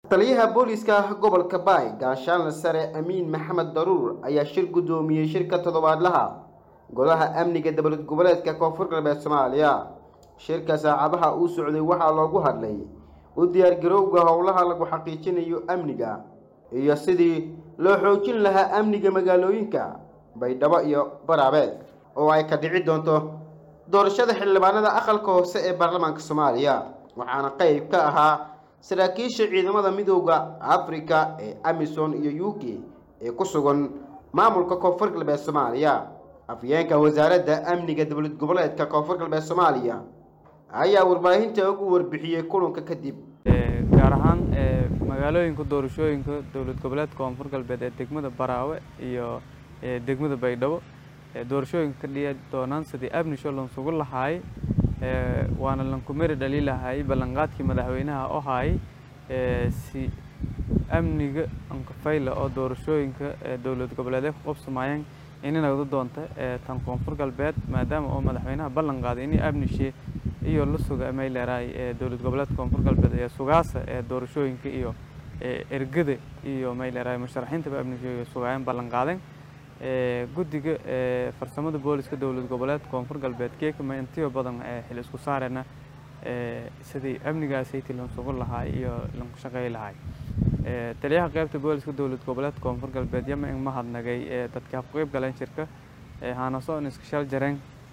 taliyaha booliiska gobolka baay gaashaanle sare amiin maxamed daruur ayaa shir guddoomiyey shirka toddobaadlaha golaha amniga dowlad goboleedka koonfur galbeed soomaaliya shirka saacabaha uu socday waxaa loogu hadlay u diyaargarowga howlaha lagu xaqiijinayo amniga iyo sidii loo xoojin lahaa amniga magaalooyinka baydhabo iyo baraabeed oo ay ka dhici doonto doorashada xildhibaanada aqalka hoose ee baarlamaanka soomaaliya waxaana qeyb ka ahaa saraakiisha ciidamada midooda afrika ee amisom iyo u k ee ku sugan maamulka koonfur galbeed soomaaliya afyeenka wasaaradda amniga dowlad goboleedka koonfur galbeed soomaaliya ayaa warbaahinta ugu warbixiyey kulanka kadib gaar ahaan magaalooyinka doorashooyinka dowlad goboleedka koonfur galbeed ee degmada baraawe iyo degmada baydhabo doorashooyinka ka dhici doonaan sidii abnisho lansugu lahaay waana lankumeri dhali lahaay ballanqaadkii madaxweynaha oo haay si amniga ankafayla oo doorashooyinka dowlad goboleedee ku qabsamayeen inay doonta tan koonfur galbeed maadaama oo madaxweynaha ballan qaaday inay amnishe iyo la suga may leeraay dowlad goboleedka koonfur galbeed ee sugaasa ee doorashooyinka iyo ergada iyo may leeraay musharaxiintaba amnishe sugaayeen ballan qaadeen guddiga farsamada booliska dowlad goboleedka koonfur galbeed keekama intiyo badan xil isku saarena sidii amnigaasaytii lansugu lahaay iyo lanku shaqeey lahaay taliyaha qaybta booliska dowlad goboleedka koonfur galbeed yama in mahadnagay dadka ku qeyb galeen shirka hanasoon iska shal jareen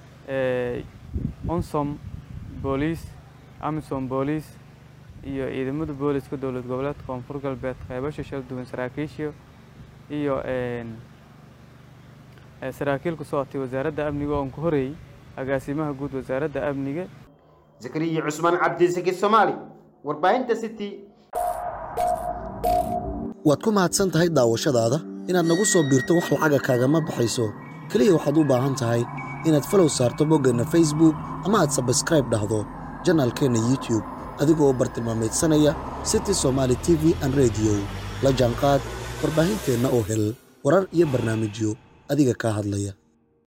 onsom booliis amisom booliis iyo ciidamada booliska dowlad goboleedka koonfur galbeed qeybasha shal duwan saraakiisha iyo saraakiil ku socotay wasaaradda amniga oon ku horeeyey agaasimaha guud wasaaradda amniga zakariya cusmaan cabdisaki soomaali warbaahinta city waad ku mahadsan tahay daawashadaada inaad nagu soo biirto wax lacaga kaagama baxayso keliya waxaad u baahan tahay inaad falow saarto boggeenna facebook ama aad sabskraib dhahdo janaalkeenna youtub adigoo bartilmaameedsanaya city somaali t v an rediyo la jaanqaad warbaahinteenna oo hel warar iyo barnaamijyo adiga kaa hadlaya